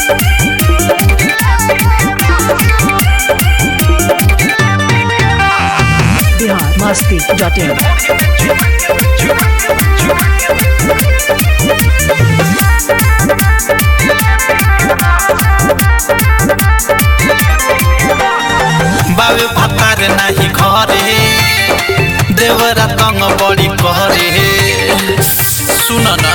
Bihar Masti dot in बाबे पतार नाही घरे देवरा तंग बड़ी करे सुन ना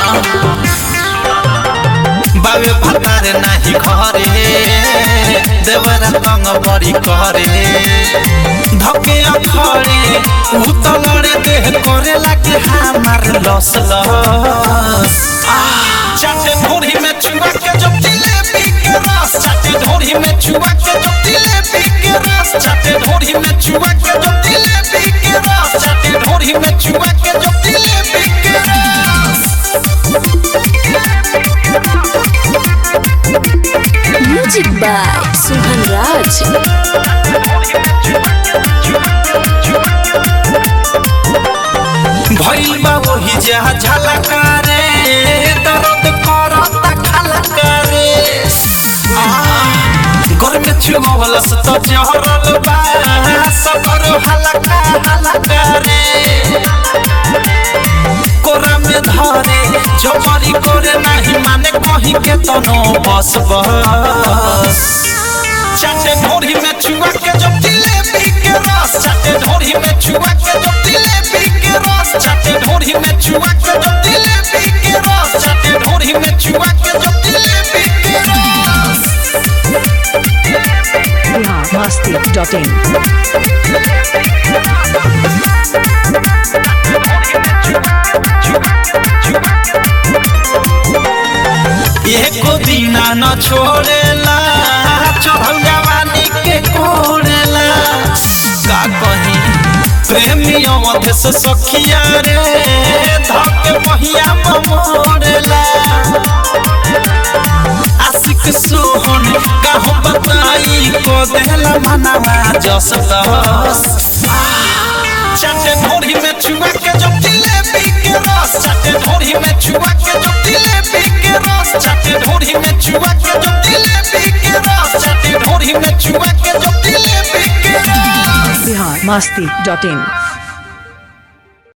बाबे पतार नाही घरे देवरा तंग बड़ी करे धके अखरे उतलरे देह करे लागे हमार लस लस चाटे ढोरी में चुआ के जो जिलेबी के रस चाटे ढोरी में चुआ के जो जिलेबी के रस चाटे ढोरी में चुआ के जो जिलेबी के रस चाटे ढोरी में चुआ के जो जिलेबी के रस म्यूजिक बाय सुहन राज भइल बा वही जहा झलका रे दर्द करता खलका रे घर में छुमवलस त जहरल बा सबर हलका हलका रे कोरा में धरे जबरी करे नाही माने कहीं के तनो बस बस चाटे ढोरी में छुआ के जो जिलेबी के रस चाटे ढोरी में छुआ के जो जिलेबी के रस चाटे ढोरी में छुआ के जो जिलेबी के रस चाटे ढोरी में छुआ के जो जिलेबी के रस बिहार मस्ती डॉट इन एको दिना न छोड़ेला चढ़ल जवानी के कोड़ेला का कही प्रेमी अवध से सखिया रे धके महिया मोड़ेला आशिक सोहन का हम बताई को देला मनावा जस दस चाटे ढोरी में छुआ के जो जिलेबी के रस चाटे ढोरी में छुआ के जो जिलेबी के रस चाटे ढोरी में छुआ के जो जिलेबी के रस चाटे ढोरी में छुआ के जो जिलेबी के रस बिहार मस्ती डॉट इन